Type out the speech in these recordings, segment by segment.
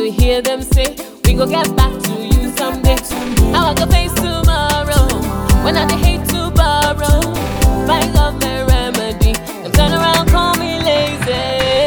to hear them say, We go get back to you someday. How I go face tomorrow when I dey hate to borrow. My government remedy, them turn around, call me lazy.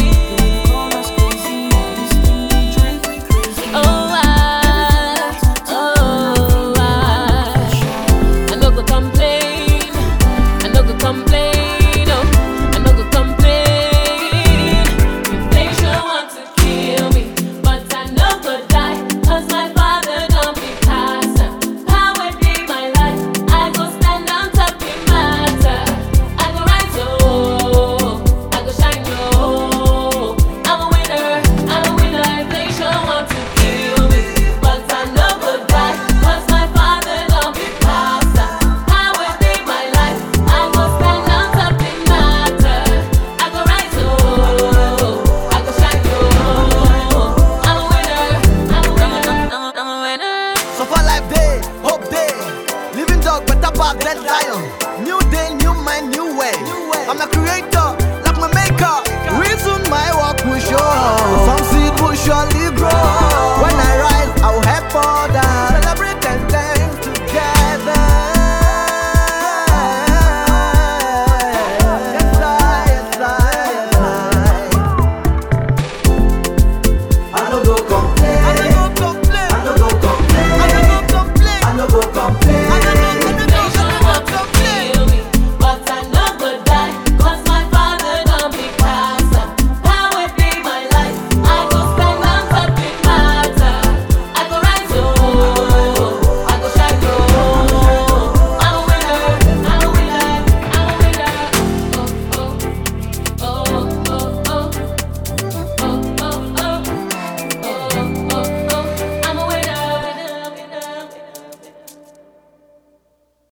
Oh, I, oh, I, I no go complain, I no go complain, oh, I no go complain. Inflation want to kill me, but I no go die, 'cause my father don't be pastor. Power be my life, I go stand on top the matter. I go rise, oh, I go shine, oh. I'm a winner, I'm a winner. Inflation want to kill me, but I no go die, 'cause my father don't be pastor. Power be my life, I go stand on top the matter. I go rise, oh, I go shine, oh. I'm a winner, I'm a winner, I'm a, I'm a winner. So for life day, hope day. Living dog better path than lion. New day, new mind, new way. I'm not creating